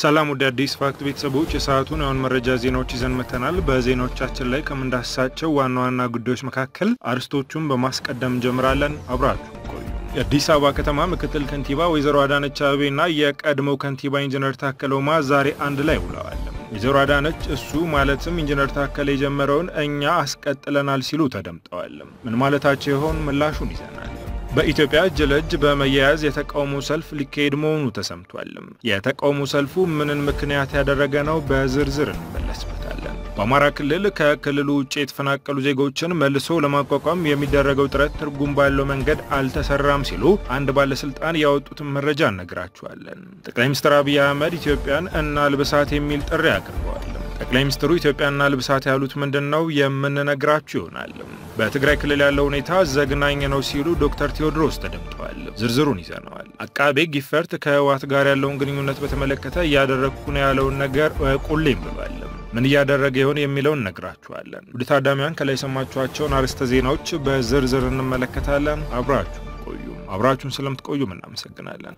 ሰላም ወደ አዲስ ፋክት ቤተሰቦች የሰዓቱን የአሁን መረጃ ዜናዎች ይዘን መተናል። በዜናዎቻችን ላይ ከምንዳስሳቸው ዋና ዋና ጉዳዮች መካከል አርዕስቶቹን በማስቀደም እንጀምራለን። አብራችሁ ቆዩ። የአዲስ አበባ ከተማ ምክትል ከንቲባ ወይዘሮ አዳነች አቤቤና የቀድሞው ከንቲባ ኢንጂነር ታከለ ኡማ ዛሬ አንድ ላይ ውለዋል። ወይዘሮ አዳነች እሱ ማለትም ኢንጂነር ታከለ የጀመረውን እኛ አስቀጥለናል ሲሉ ተደምጠዋል። ምን ማለታቸው ይሆን? ምላሹን ይዘናል። በኢትዮጵያ እጅ ለእጅ በመያያዝ የተቃውሞ ሰልፍ ሊካሄድ መሆኑ ተሰምቷል። የተቃውሞ ሰልፉ ምንን ምክንያት ያደረገ ነው? በዝርዝር እንመለስበታለን። በአማራ ክልል ከክልሉ ውጭ የተፈናቀሉ ዜጎችን መልሶ ለማቋቋም የሚደረገው ጥረት ትርጉም ባለው መንገድ አልተሰራም ሲሉ አንድ ባለስልጣን ያወጡትን መረጃ እነግራችኋለን። ጠቅላይ ሚኒስትር አብይ አህመድ ኢትዮጵያን እናልብሳት የሚል ጥሪ አቅርበዋል። ጠቅላይ ሚኒስትሩ ኢትዮጵያና ልብሳት ያሉት ምንድን ነው? የምንነግራችሁ ይሆናል። በትግራይ ክልል ያለው ሁኔታ ዘግናኝ ነው ሲሉ ዶክተር ቴዎድሮስ ተደምጠዋል። ዝርዝሩን ይዘነዋል። አቃቤ ጊፈርት ከህወሓት ጋር ያለውን ግንኙነት በተመለከተ እያደረግኩ ነው ያለውን ነገር ቁሌም ብሏል። ምን እያደረገ ይሆን የሚለውን እነግራችኋለን። ውድ ታዳሚያን ከላይ የሰማችኋቸውን አርዕስተ ዜናዎች በዝርዝር እንመለከታለን። አብራችሁ ቆዩ። አብራችሁን ስለምትቆዩም እናመሰግናለን።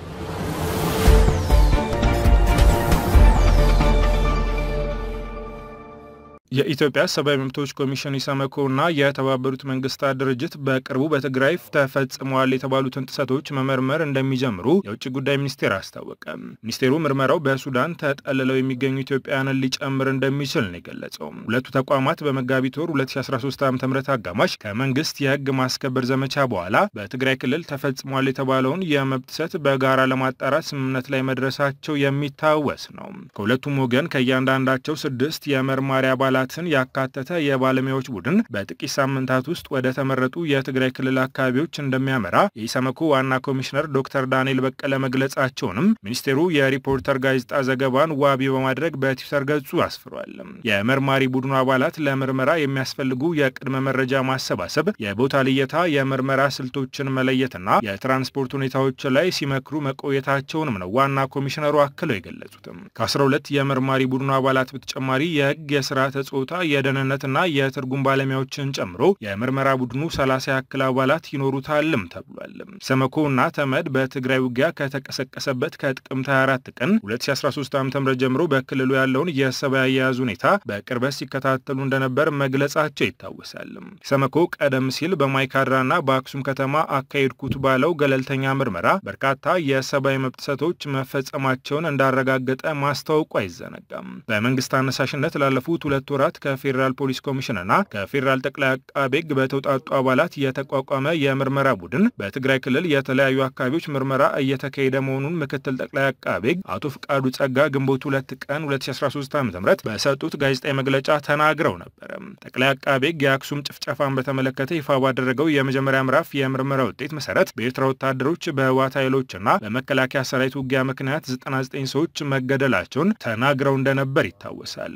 የኢትዮጵያ ሰብአዊ መብቶች ኮሚሽን ኢሰመኮና የተባበሩት መንግስታት ድርጅት በቅርቡ በትግራይ ተፈጽመዋል የተባሉትን ጥሰቶች መመርመር እንደሚጀምሩ የውጭ ጉዳይ ሚኒስቴር አስታወቀ። ሚኒስቴሩ ምርመራው በሱዳን ተጠልለው የሚገኙ ኢትዮጵያውያንን ሊጨምር እንደሚችል ነው የገለጸው። ሁለቱ ተቋማት በመጋቢት ወር 2013 ዓ ም አጋማሽ ከመንግስት የህግ ማስከበር ዘመቻ በኋላ በትግራይ ክልል ተፈጽሟል የተባለውን የመብት ጥሰት በጋራ ለማጣራት ስምምነት ላይ መድረሳቸው የሚታወስ ነው። ከሁለቱም ወገን ከእያንዳንዳቸው ስድስት የመርማሪ አባላት ትን ያካተተ የባለሙያዎች ቡድን በጥቂት ሳምንታት ውስጥ ወደ ተመረጡ የትግራይ ክልል አካባቢዎች እንደሚያመራ የኢሰመኮ ዋና ኮሚሽነር ዶክተር ዳንኤል በቀለ መግለጻቸውንም ሚኒስቴሩ የሪፖርተር ጋዜጣ ዘገባን ዋቢ በማድረግ በትዊተር ገጹ አስፍሯል። የመርማሪ ቡድኑ አባላት ለምርመራ የሚያስፈልጉ የቅድመ መረጃ ማሰባሰብ፣ የቦታ ልየታ፣ የምርመራ ስልቶችን መለየትና የትራንስፖርት ሁኔታዎች ላይ ሲመክሩ መቆየታቸውንም ነው ዋና ኮሚሽነሩ አክለው የገለጹትም። ከ12 የመርማሪ ቡድኑ አባላት በተጨማሪ የህግ የስራ ጾታ የደህንነትና የትርጉም ባለሙያዎችን ጨምሮ የምርመራ ቡድኑ 30 ያክል አባላት ይኖሩታልም ተብሏል። ኢሰመኮ እና ተመድ በትግራይ ውጊያ ከተቀሰቀሰበት ከጥቅምት 24 ቀን 2013 ዓ ም ጀምሮ በክልሉ ያለውን የሰብአዊ አያያዝ ሁኔታ በቅርበት ሲከታተሉ እንደነበር መግለጻቸው ይታወሳል። ኢሰመኮ ቀደም ሲል በማይካድራና በአክሱም ከተማ አካሄድኩት ባለው ገለልተኛ ምርመራ በርካታ የሰብአዊ መብት ጥሰቶች መፈጸማቸውን እንዳረጋገጠ ማስታወቁ አይዘነጋም። በመንግስት አነሳሽነት ላለፉት ሁለት ወራት ከፌዴራል ፖሊስ ኮሚሽንና ከፌዴራል ጠቅላይ አቃቤ ሕግ በተውጣጡ አባላት የተቋቋመ የምርመራ ቡድን በትግራይ ክልል የተለያዩ አካባቢዎች ምርመራ እየተካሄደ መሆኑን ምክትል ጠቅላይ አቃቤ ሕግ አቶ ፍቃዱ ጸጋ ግንቦት ሁለት ቀን 2013 ዓ ም በሰጡት ጋዜጣዊ መግለጫ ተናግረው ነበረ። ጠቅላይ አቃቤ ሕግ የአክሱም ጭፍጨፋን በተመለከተ ይፋ ባደረገው የመጀመሪያ ምዕራፍ የምርመራ ውጤት መሰረት በኤርትራ ወታደሮች በህወሓት ኃይሎችና በመከላከያ ሰራዊት ውጊያ ምክንያት 99 ሰዎች መገደላቸውን ተናግረው እንደነበር ይታወሳል።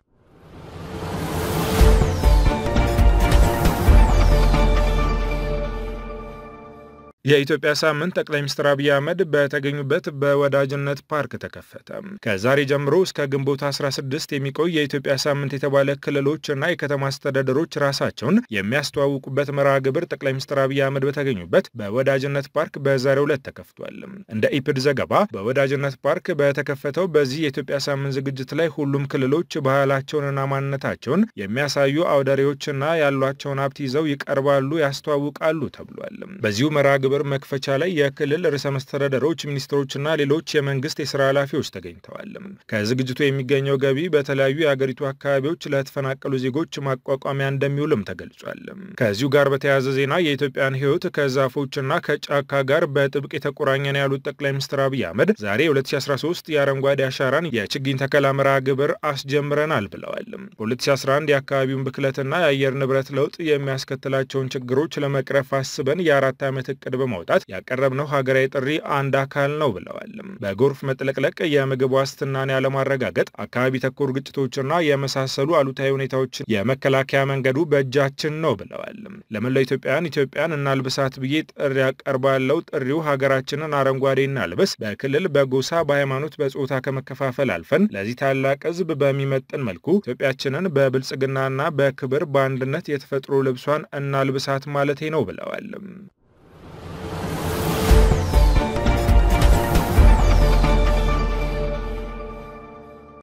የኢትዮጵያ ሳምንት ጠቅላይ ሚኒስትር አብይ አህመድ በተገኙበት በወዳጅነት ፓርክ ተከፈተ። ከዛሬ ጀምሮ እስከ ግንቦት 16 የሚቆይ የኢትዮጵያ ሳምንት የተባለ ክልሎች እና የከተማ አስተዳደሮች ራሳቸውን የሚያስተዋውቁበት መርሃ ግብር ጠቅላይ ሚኒስትር አብይ አህመድ በተገኙበት በወዳጅነት ፓርክ በዛሬው ዕለት ተከፍቷል። እንደ ኢፕድ ዘገባ በወዳጅነት ፓርክ በተከፈተው በዚህ የኢትዮጵያ ሳምንት ዝግጅት ላይ ሁሉም ክልሎች ባህላቸውንና ማንነታቸውን የሚያሳዩ አውደሬዎችና ያሏቸውን ሀብት ይዘው ይቀርባሉ፣ ያስተዋውቃሉ ተብሏል። በዚሁ መርሃ ግብር መክፈቻ ላይ የክልል ርዕሰ መስተዳደሮች፣ ሚኒስትሮችና ሌሎች የመንግስት የስራ ኃላፊዎች ተገኝተዋል። ከዝግጅቱ የሚገኘው ገቢ በተለያዩ የአገሪቱ አካባቢዎች ለተፈናቀሉ ዜጎች ማቋቋሚያ እንደሚውልም ተገልጿል። ከዚሁ ጋር በተያያዘ ዜና የኢትዮጵያን ሕይወት ከዛፎችና ከጫካ ጋር በጥብቅ የተቆራኘ ነው ያሉት ጠቅላይ ሚኒስትር አብይ አህመድ ዛሬ 2013 የአረንጓዴ አሻራን የችግኝ ተከላ መርሃ ግብር አስጀምረናል ብለዋል። በ2011 የአካባቢውን ብክለትና የአየር ንብረት ለውጥ የሚያስከትላቸውን ችግሮች ለመቅረፍ አስበን የአራት ዓመት እቅድ በማውጣት ያቀረብነው ሀገራዊ ጥሪ አንድ አካል ነው ብለዋል። በጎርፍ መጥለቅለቅ፣ የምግብ ዋስትናን ያለማረጋገጥ፣ አካባቢ ተኮር ግጭቶችና የመሳሰሉ አሉታዊ ሁኔታዎችን የመከላከያ መንገዱ በእጃችን ነው ብለዋል። ለመላው ኢትዮጵያውያን ኢትዮጵያን እናልብሳት ብዬ ጥሪ ያቀርባለው። ጥሪው ሀገራችንን አረንጓዴ እናልብስ፣ በክልል በጎሳ በሃይማኖት፣ በጾታ ከመከፋፈል አልፈን ለዚህ ታላቅ ሕዝብ በሚመጥን መልኩ ኢትዮጵያችንን በብልጽግናና በክብር በአንድነት የተፈጥሮ ልብሷን እናልብሳት ማለቴ ነው ብለዋል።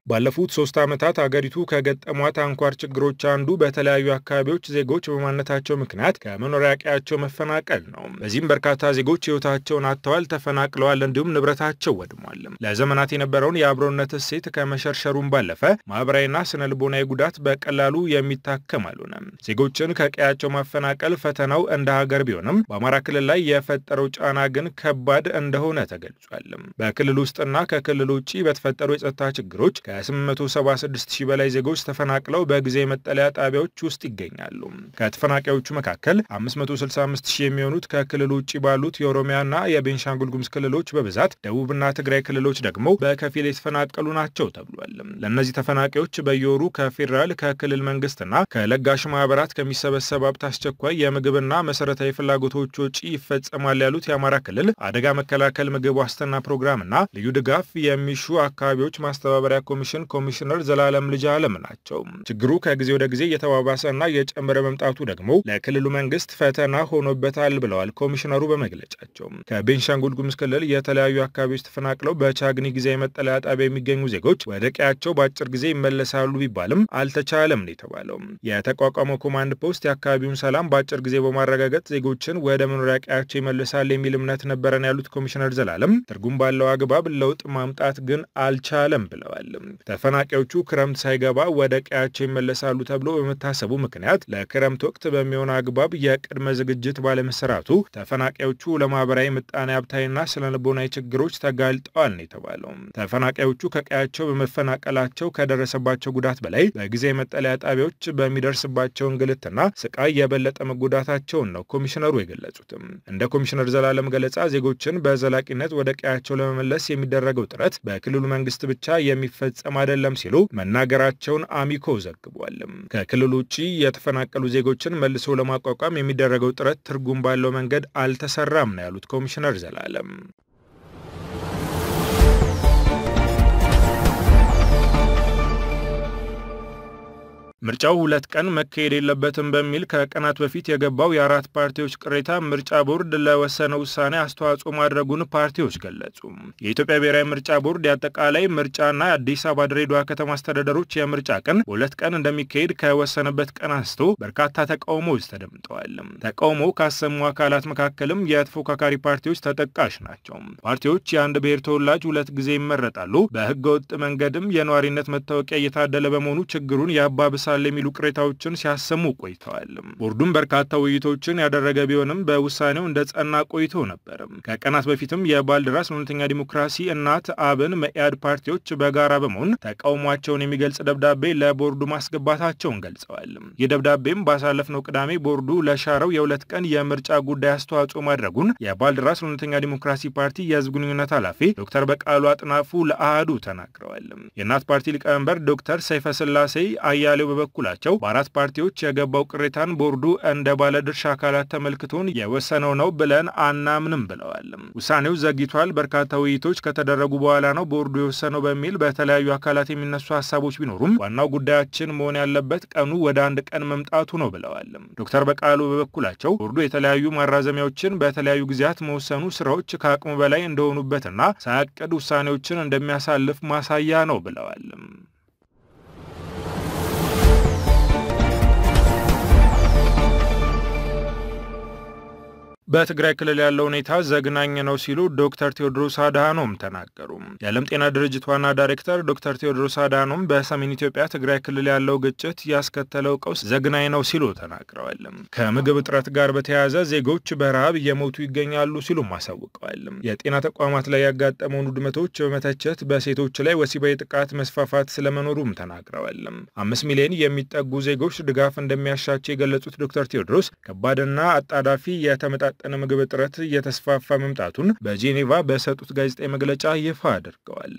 ባለፉት ሶስት ዓመታት አገሪቱ ከገጠሟት አንኳር ችግሮች አንዱ በተለያዩ አካባቢዎች ዜጎች በማንነታቸው ምክንያት ከመኖሪያ ቀያቸው መፈናቀል ነው። በዚህም በርካታ ዜጎች ሕይወታቸውን አጥተዋል፣ ተፈናቅለዋል፣ እንዲሁም ንብረታቸው ወድሟል። ለዘመናት የነበረውን የአብሮነት እሴት ከመሸርሸሩም ባለፈ ማህበራዊና ስነ ልቦናዊ ጉዳት በቀላሉ የሚታከም አልሆነም። ዜጎችን ከቀያቸው ማፈናቀል ፈተናው እንደ ሀገር ቢሆንም በአማራ ክልል ላይ የፈጠረው ጫና ግን ከባድ እንደሆነ ተገልጿል። በክልል ውስጥና ከክልል ውጭ በተፈጠሩ የጸጥታ ችግሮች ከ876 ሺህ በላይ ዜጎች ተፈናቅለው በጊዜ መጠለያ ጣቢያዎች ውስጥ ይገኛሉ። ከተፈናቃዮቹ መካከል 565 ሺህ የሚሆኑት ከክልል ውጭ ባሉት የኦሮሚያና የቤንሻንጉል ጉሙዝ ክልሎች በብዛት ደቡብና ትግራይ ክልሎች ደግሞ በከፊል የተፈናቀሉ ናቸው ተብሏል። ለእነዚህ ተፈናቃዮች በየወሩ ከፌዴራል ከክልል መንግስትና ከለጋሽ ማህበራት ከሚሰበሰብ ሀብት አስቸኳይ የምግብና መሰረታዊ ፍላጎቶች ወጪ ይፈጸማል ያሉት የአማራ ክልል አደጋ መከላከል ምግብ ዋስትና ፕሮግራምና ልዩ ድጋፍ የሚሹ አካባቢዎች ማስተባበሪያ ኮሚሽን ኮሚሽነር ዘላለም ልጅ አለም ናቸው። ችግሩ ከጊዜ ወደ ጊዜ እየተባባሰና እየጨመረ መምጣቱ ደግሞ ለክልሉ መንግስት ፈተና ሆኖበታል ብለዋል ኮሚሽነሩ በመግለጫቸው። ከቤንሻንጉል ጉሙዝ ክልል የተለያዩ አካባቢዎች ተፈናቅለው በቻግኒ ጊዜያዊ መጠለያ ጣቢያ የሚገኙ ዜጎች ወደ ቀያቸው በአጭር ጊዜ ይመለሳሉ ቢባልም አልተቻለም ነው የተባለው። የተቋቋመው ኮማንድ ፖስት የአካባቢውን ሰላም በአጭር ጊዜ በማረጋገጥ ዜጎችን ወደ መኖሪያ ቀያቸው ይመልሳል የሚል እምነት ነበረን ያሉት ኮሚሽነር ዘላለም ትርጉም ባለው አግባብ ለውጥ ማምጣት ግን አልቻለም ብለዋል። ተፈናቃዮቹ ክረምት ሳይገባ ወደ ቀያቸው ይመለሳሉ ተብሎ በመታሰቡ ምክንያት ለክረምት ወቅት በሚሆን አግባብ የቅድመ ዝግጅት ባለመሰራቱ ተፈናቃዮቹ ለማህበራዊ ምጣኔ ሀብታዊና ስነ ልቦናዊ ችግሮች ተጋልጠዋል ነው የተባለው። ተፈናቃዮቹ ከቀያቸው በመፈናቀላቸው ከደረሰባቸው ጉዳት በላይ በጊዜ መጠለያ ጣቢያዎች በሚደርስባቸው እንግልትና ስቃይ የበለጠ መጎዳታቸውን ነው ኮሚሽነሩ የገለጹትም። እንደ ኮሚሽነር ዘላለም ገለጻ ዜጎችን በዘላቂነት ወደ ቀያቸው ለመመለስ የሚደረገው ጥረት በክልሉ መንግስት ብቻ የሚፈጸም አይደለም ሲሉ መናገራቸውን አሚኮ ዘግቧል። ከክልሉ ውጭ የተፈናቀሉ ዜጎችን መልሶ ለማቋቋም የሚደረገው ጥረት ትርጉም ባለው መንገድ አልተሰራም ነው ያሉት ኮሚሽነር ዘላለም። ምርጫው ሁለት ቀን መካሄድ የለበትም በሚል ከቀናት በፊት የገባው የአራት ፓርቲዎች ቅሬታ ምርጫ ቦርድ ለወሰነው ውሳኔ አስተዋጽኦ ማድረጉን ፓርቲዎች ገለጹ። የኢትዮጵያ ብሔራዊ ምርጫ ቦርድ የአጠቃላይ ምርጫና የአዲስ አበባ ድሬዳዋ ከተማ አስተዳደሮች የምርጫ ቀን በሁለት ቀን እንደሚካሄድ ከወሰነበት ቀን አንስቶ በርካታ ተቃውሞዎች ተደምጠዋል። ተቃውሞ ካሰሙ አካላት መካከልም የተፎካካሪ ፓርቲዎች ተጠቃሽ ናቸው። ፓርቲዎች የአንድ ብሔር ተወላጅ ሁለት ጊዜ ይመረጣሉ፣ በህገ ወጥ መንገድም የነዋሪነት መታወቂያ እየታደለ በመሆኑ ችግሩን የአባብሳ ሳል የሚሉ ቅሬታዎችን ሲያሰሙ ቆይተዋል። ቦርዱም በርካታ ውይይቶችን ያደረገ ቢሆንም በውሳኔው እንደ ጸና ቆይቶ ነበር። ከቀናት በፊትም የባልደራስ እውነተኛ ዲሞክራሲ እናት፣ አብን፣ መኢአድ ፓርቲዎች በጋራ በመሆን ተቃውሟቸውን የሚገልጽ ደብዳቤ ለቦርዱ ማስገባታቸውን ገልጸዋል። ይህ ደብዳቤም ባሳለፍነው ቅዳሜ ቦርዱ ለሻረው የሁለት ቀን የምርጫ ጉዳይ አስተዋጽኦ ማድረጉን የባልደራስ እውነተኛ ዲሞክራሲ ፓርቲ የህዝብ ግንኙነት ኃላፊ ዶክተር በቃሉ አጥናፉ ለአህዱ ተናግረዋል። የእናት ፓርቲ ሊቀመንበር ዶክተር ሰይፈ ስላሴ አያሌው በበኩላቸው በአራት ፓርቲዎች የገባው ቅሬታን ቦርዱ እንደ ባለድርሻ አካላት ተመልክቶን የወሰነው ነው ብለን አናምንም ብለዋል። ውሳኔው ዘግይቷል፣ በርካታ ውይይቶች ከተደረጉ በኋላ ነው ቦርዱ የወሰነው በሚል በተለያዩ አካላት የሚነሱ ሀሳቦች ቢኖሩም ዋናው ጉዳያችን መሆን ያለበት ቀኑ ወደ አንድ ቀን መምጣቱ ነው ብለዋል። ዶክተር በቃሉ በበኩላቸው ቦርዱ የተለያዩ ማራዘሚያዎችን በተለያዩ ጊዜያት መወሰኑ ስራዎች ከአቅሙ በላይ እንደሆኑበትና ሳያቅድ ውሳኔዎችን እንደሚያሳልፍ ማሳያ ነው ብለዋል። በትግራይ ክልል ያለው ሁኔታ ዘግናኝ ነው ሲሉ ዶክተር ቴዎድሮስ አድሃኖም ተናገሩ። የዓለም ጤና ድርጅት ዋና ዳይሬክተር ዶክተር ቴዎድሮስ አድሃኖም በሰሜን ኢትዮጵያ ትግራይ ክልል ያለው ግጭት ያስከተለው ቀውስ ዘግናኝ ነው ሲሉ ተናግረዋል። ከምግብ እጥረት ጋር በተያያዘ ዜጎች በረሃብ እየሞቱ ይገኛሉ ሲሉም አሳውቀዋል። የጤና ተቋማት ላይ ያጋጠመውን ውድመቶች በመተቸት በሴቶች ላይ ወሲባዊ ጥቃት መስፋፋት ስለመኖሩም ተናግረዋል። አምስት ሚሊዮን የሚጠጉ ዜጎች ድጋፍ እንደሚያሻቸው የገለጹት ዶክተር ቴዎድሮስ ከባድና አጣዳፊ የተመጣ ጠነ ምግብ እጥረት እየተስፋፋ መምጣቱን በጄኔቫ በሰጡት ጋዜጣዊ መግለጫ ይፋ አድርገዋል።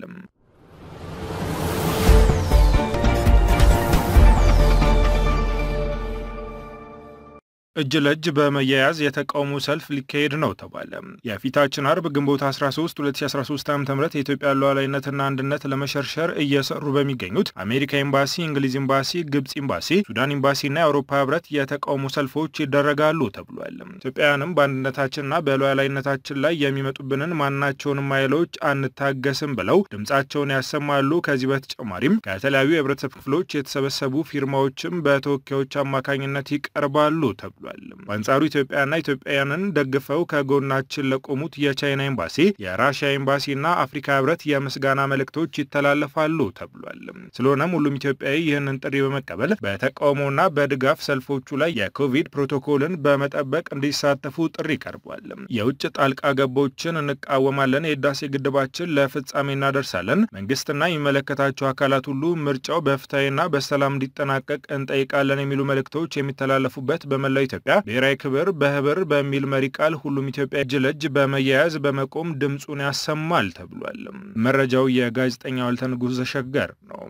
እጅ ለእጅ በመያያዝ የተቃውሞ ሰልፍ ሊካሄድ ነው ተባለ። የፊታችን አርብ ግንቦት 13 2013 ዓ ም የኢትዮጵያ ሉዓላዊነትና አንድነት ለመሸርሸር እየሰሩ በሚገኙት አሜሪካ ኤምባሲ፣ እንግሊዝ ኤምባሲ፣ ግብፅ ኤምባሲ፣ ሱዳን ኤምባሲና የአውሮፓ ህብረት የተቃውሞ ሰልፎች ይደረጋሉ ተብሏል። ኢትዮጵያውያንም በአንድነታችንና በሉዓላዊነታችን ላይ የሚመጡብንን ማናቸውንም ኃይሎች አንታገስም ብለው ድምፃቸውን ያሰማሉ። ከዚህ በተጨማሪም ከተለያዩ የህብረተሰብ ክፍሎች የተሰበሰቡ ፊርማዎችም በተወካዮች አማካኝነት ይቀርባሉ ተብሏል። በአንጻሩ ኢትዮጵያና ኢትዮጵያውያንን ደግፈው ከጎናችን ለቆሙት የቻይና ኤምባሲ፣ የራሽያ ኤምባሲና አፍሪካ ህብረት የምስጋና መልእክቶች ይተላለፋሉ ተብሏል። ስለሆነም ሁሉም ኢትዮጵያዊ ይህንን ጥሪ በመቀበል በተቃውሞና በድጋፍ ሰልፎቹ ላይ የኮቪድ ፕሮቶኮልን በመጠበቅ እንዲሳተፉ ጥሪ ቀርቧል። የውጭ ጣልቃ ገቦችን እንቃወማለን፣ የህዳሴ ግድባችን ለፍጻሜ እናደርሳለን፣ መንግስትና የሚመለከታቸው አካላት ሁሉ ምርጫው በፍትሐዊና በሰላም እንዲጠናቀቅ እንጠይቃለን የሚሉ መልእክቶች የሚተላለፉበት በመላው ኢትዮጵያ ብሔራዊ ክብር በህብር በሚል መሪ ቃል ሁሉም ኢትዮጵያ እጅ ለእጅ በመያያዝ በመቆም ድምፁን ያሰማል ተብሏል። መረጃው የጋዜጠኛ ዋልተ ንጉሥ ዘሸገር ነው።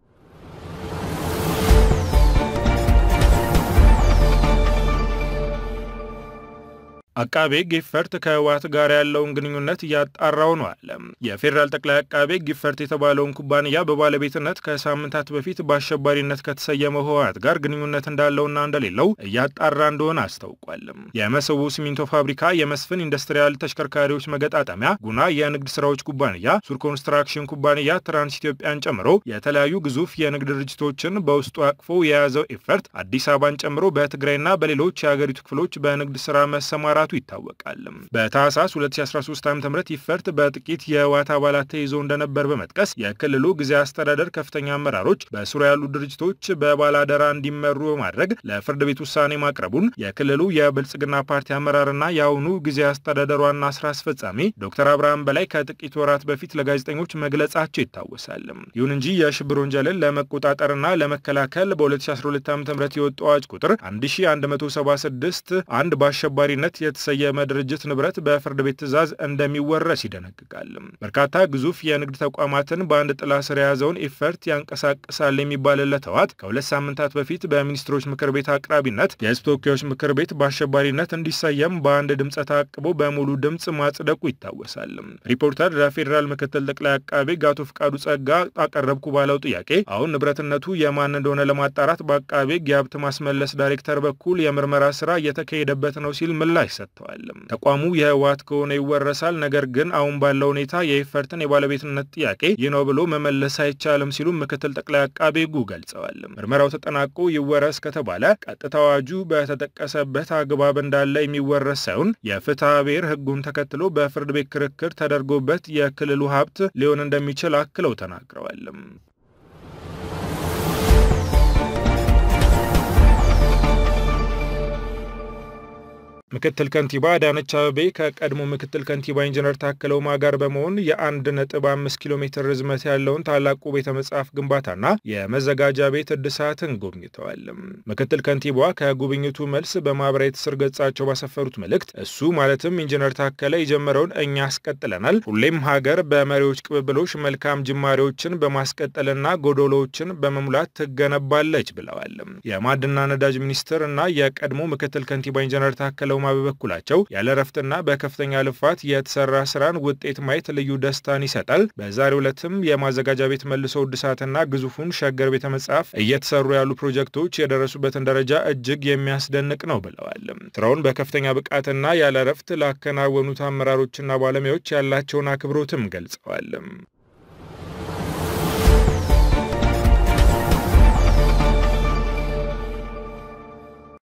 አቃቤ ሕግ ኢፈርት ከህወሓት ጋር ያለውን ግንኙነት እያጣራው ነው አለ። የፌዴራል ጠቅላይ አቃቤ ሕግ ኢፈርት የተባለውን ኩባንያ በባለቤትነት ከሳምንታት በፊት በአሸባሪነት ከተሰየመው ህወሓት ጋር ግንኙነት እንዳለውና እንደሌለው እያጣራ እንደሆነ አስታውቋል። የመሰቦ ሲሚንቶ ፋብሪካ፣ የመስፍን ኢንዱስትሪያል ተሽከርካሪዎች መገጣጠሚያ፣ ጉና የንግድ ስራዎች ኩባንያ፣ ሱር ኮንስትራክሽን ኩባንያ፣ ትራንስ ኢትዮጵያን ጨምሮ የተለያዩ ግዙፍ የንግድ ድርጅቶችን በውስጡ አቅፎ የያዘው ኢፈርት አዲስ አበባን ጨምሮ በትግራይና በሌሎች የሀገሪቱ ክፍሎች በንግድ ስራ መሰማራ መሰማራቱ ይታወቃል። በታህሳስ 2013 ዓ ም ኢፈርት በጥቂት የህወሓት አባላት ተይዞ እንደነበር በመጥቀስ የክልሉ ጊዜያዊ አስተዳደር ከፍተኛ አመራሮች በስሩ ያሉ ድርጅቶች በባላደራ እንዲመሩ በማድረግ ለፍርድ ቤት ውሳኔ ማቅረቡን የክልሉ የብልጽግና ፓርቲ አመራርና የአሁኑ ጊዜያዊ አስተዳደር ዋና ስራ አስፈጻሚ ዶክተር አብርሃም በላይ ከጥቂት ወራት በፊት ለጋዜጠኞች መግለጻቸው ይታወሳል። ይሁን እንጂ የሽብር ወንጀልን ለመቆጣጠርና ለመከላከል በ2012 ዓ ም የወጡ አዋጅ ቁጥር 1176 አንድ በአሸባሪነት የተሰየመ ድርጅት ንብረት በፍርድ ቤት ትዕዛዝ እንደሚወረስ ይደነግጋል። በርካታ ግዙፍ የንግድ ተቋማትን በአንድ ጥላ ስር የያዘውን ኢፈርት ያንቀሳቅሳል የሚባልለት ህወሓት ከሁለት ሳምንታት በፊት በሚኒስትሮች ምክር ቤት አቅራቢነት የህዝብ ተወካዮች ምክር ቤት በአሸባሪነት እንዲሰየም በአንድ ድምፀ ተአቅቦ በሙሉ ድምፅ ማጽደቁ ይታወሳል። ሪፖርተር ለፌዴራል ምክትል ጠቅላይ አቃቤ ሕግ አቶ ፍቃዱ ጸጋ አቀረብኩ ባለው ጥያቄ አሁን ንብረትነቱ የማን እንደሆነ ለማጣራት በአቃቤ ሕግ የሀብት ማስመለስ ዳይሬክተር በኩል የምርመራ ስራ እየተካሄደበት ነው ሲል ምላሽ ሰጥተዋል። ተቋሙ የህወሓት ከሆነ ይወረሳል፣ ነገር ግን አሁን ባለው ሁኔታ የኢፈርትን የባለቤትነት ጥያቄ ይህ ነው ብሎ መመለስ አይቻልም ሲሉ ምክትል ጠቅላይ አቃቤ ሕጉ ገልጸዋል። ምርመራው ተጠናቆ ይወረስ ከተባለ ቀጥታ አዋጁ በተጠቀሰበት አግባብ እንዳለ የሚወረስ ሳይሆን የፍትሐ ብሔር ህጉን ተከትሎ በፍርድ ቤት ክርክር ተደርጎበት የክልሉ ሀብት ሊሆን እንደሚችል አክለው ተናግረዋል። ምክትል ከንቲባ አዳነች አበቤ ከቀድሞ ምክትል ከንቲባ ኢንጂነር ታከለ ኡማ ጋር በመሆን የአንድ ነጥብ አምስት ኪሎ ሜትር ርዝመት ያለውን ታላቁ ቤተ መጽሐፍ ግንባታና የመዘጋጃ ቤት እድሳትን ጎብኝተዋል። ምክትል ከንቲባዋ ከጉብኝቱ መልስ በማህበራዊ ትስስር ገጻቸው ባሰፈሩት መልእክት እሱ ማለትም ኢንጂነር ታከለ የጀመረውን እኛ አስቀጥለናል፣ ሁሌም ሀገር በመሪዎች ቅብብሎች መልካም ጅማሬዎችን በማስቀጠልና ጎዶሎዎችን በመሙላት ትገነባለች ብለዋል። የማዕድንና ነዳጅ ሚኒስትር እና የቀድሞ ምክትል ከንቲባ ኢንጂነር ታከለ ኡማ በበኩላቸው ያለ ረፍትና በከፍተኛ ልፋት የተሰራ ስራን ውጤት ማየት ልዩ ደስታን ይሰጣል። በዛሬው ዕለትም የማዘጋጃ ቤት መልሶ እድሳትና ግዙፉን ሸገር ቤተ መጽሐፍ እየተሰሩ ያሉ ፕሮጀክቶች የደረሱበትን ደረጃ እጅግ የሚያስደንቅ ነው ብለዋል። ስራውን በከፍተኛ ብቃትና ያለ ረፍት ላከናወኑት አመራሮችና ባለሙያዎች ያላቸውን አክብሮትም ገልጸዋል።